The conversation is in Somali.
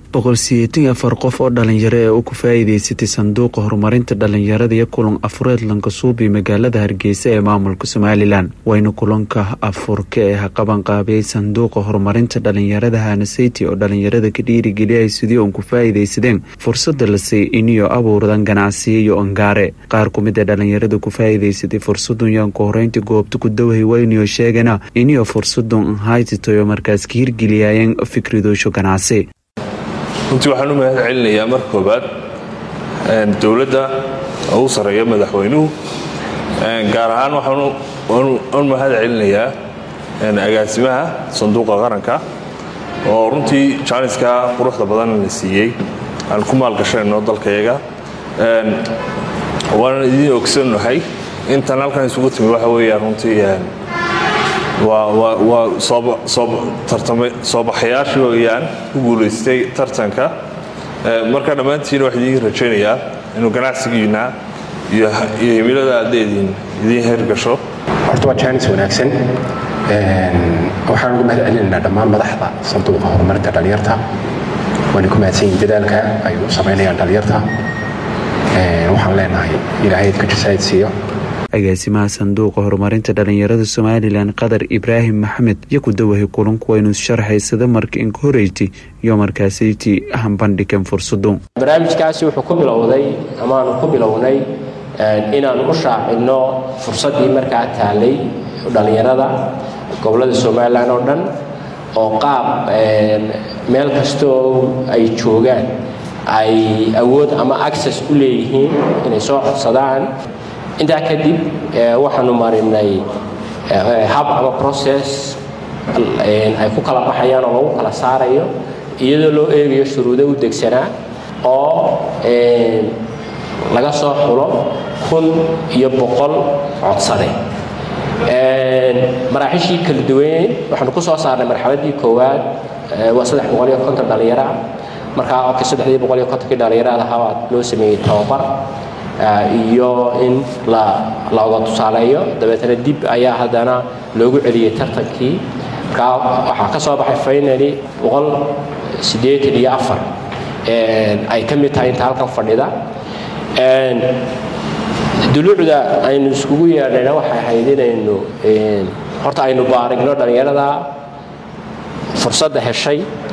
boqol sideetan iyo afar qof oo dhalinyaro ee u ku faa'iideysatay sanduuqa horumarinta dhalinyarada iyo kulan afureed lankasuubi magaalada hargeysa ee maamulka somalilan wayna kulanka afurka ee haqabanqaabiyey sanduuqa horumarinta dhalinyarada hanaseyti oo dhalinyarada ka dhiirigeliyay sidii uun ku faa'iideysadeen fursada la siiyey iniyo abuurdan ganacsiyo iyo ongaare qaar ku mid ee dhalinyarada ku faa'iideysatay fursadun yaanku horeynta goobta ku dawahay wayniyo sheegana iniyo fursadun haytitayo markaas ka hirgeliyayeen fikradoosho ganacsi runtii waxaan u mahad celinayaa mar koobaad dowladda ugu sarreeya madaxweynuhu gaar ahaan waxaan u mahad celinayaa agaasimaha sanduuqa qaranka oo runtii jaaniska quruxda badan la siiyey aan ku maalgashayno dalkayaga waanan idiin ogsannahay intan halkan isugu timi waxa weeyaan runtii waa soobaxayaashii weyaan ku guulaystay tartanka marka dhammaantiin waxaa idiin rajaynayaa inuu ganacsigiina iyo himilada aadleediin idiin hergasho horta waa jaanis wanaagsan waxaan ugu mahad celinaynaa dhammaan madaxda sanduuqa horumarinta dhalinyarta waana ku mahadsan yihin dadaalka ay u samaynayaan dhalinyarta waxaan leenahay ilaahay ka jasaayid siiyo agaasimaha sanduuqa horumarinta dhalinyarada somalilan qadar ibraahim maxamed iyo ku dawahay kulanku waynu sharxaysada marka inka horeyti iyo markaasayti hambandhigan fursadu barnaamijkaasi wuxuu ku bilowday amaanu ku bilownay inaanu u shaacinno fursaddii markaa taalay dhallinyarada gobolada somalilan oo dhan oo qaab meel kastoo ay joogaan ay awood ama access u leeyihiin inay soo codsadaan intaa kadib waxaanu marinay hab ama process ay ku kala baxayaan oo lagu kala saarayo iyadoo loo eegayo shuruudo u degsanaa oo laga soo xulo kun iyo boqol codsade maraaxishii kala duwaneyn waxaanu ku soo saarnay marxaladii koowaad waa saddex boqol iyo konton dhallinyara markaa ok saddexdii boqol iyo kontonkii dhallinyarada habaad loo sameeyey tababar iyo in laoga tusaaleeyo dabeetana dib ayaa haddana loogu celiyey tartankii markaa waxaa ka soo baxay faynali boqol siddeetan iyo afar ay ka mid tahay inta halkan fadhida duluucda aynu iskugu yeedhayna waxay ahayd inaynu horta aynu baarigno dhallinyarada fursadda heshay